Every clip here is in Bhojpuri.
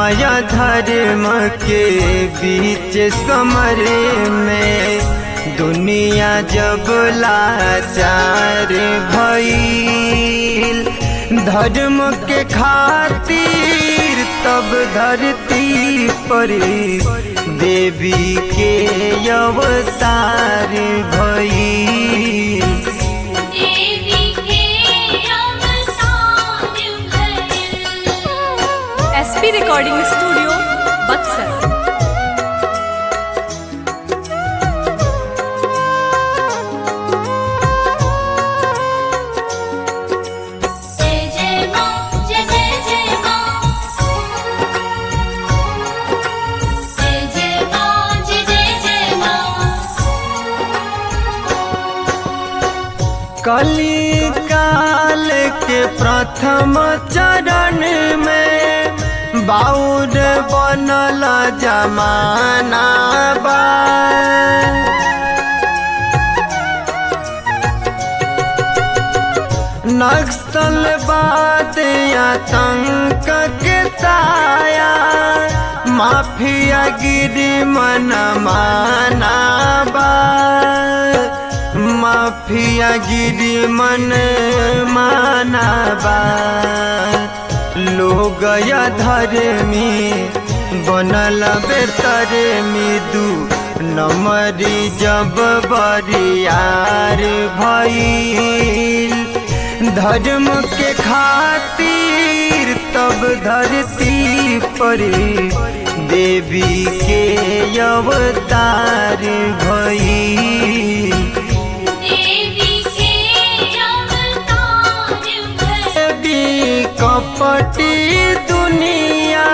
या धर्म के बीच समर में दुनिया जब लाचार भइल धर्म के खातिर तब धरती पर देवी के अवतार भइल देवी के अवतार भइल एसपी रिकॉर्डिंग स्टूडियो बक्सर जय जय मां जय जय जय मां जय जय मां जय जय जय मां कली काल के प्रथम चरण में बाउर बनल जमाना बा नक्सलवाद आतंक के साया माफिया गिरी मन माना बा माफिया गिरी मन माना बा लोग या धर्मी बनल बेतर मिदू नमरी जब बरियार भइल धर्म के खातिर तब धरती पर देवी के अवतार भइल देवी के अवतार भइल देवी कपटी दुनिया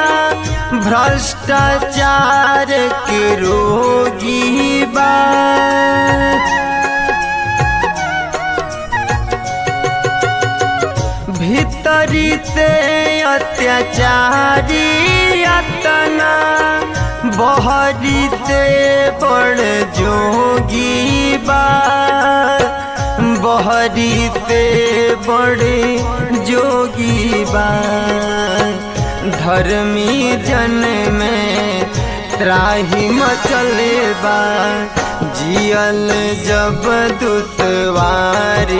भ्रष्टाचार के रोगी बा भीतरी से अत्याचारी अतना बहरी से बड़ जोगी बा बहरी से बड़े जोगी बा धर्मी जन में त्राही मचले बा जियल जब दुश्वार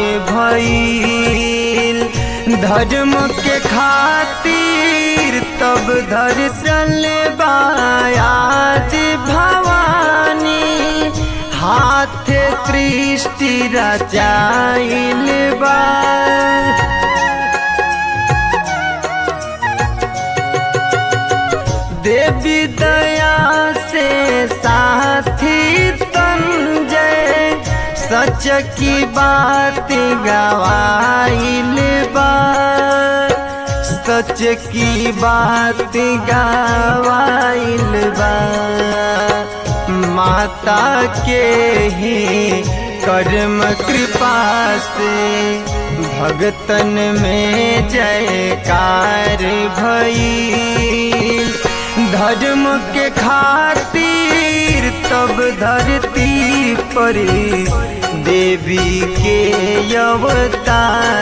भइल धर्म के खातिर तब धर चल बायाद भवानी हाथ सृष्टि रचाइल बा देवी दया से साथी संजय सच की बात गवाइल बा सच की बात गवाइल बा माता के ही कर्म कृपा से भगतन में जयकार भइल धर्म के खातिर तब धरती पर देवी के अवतार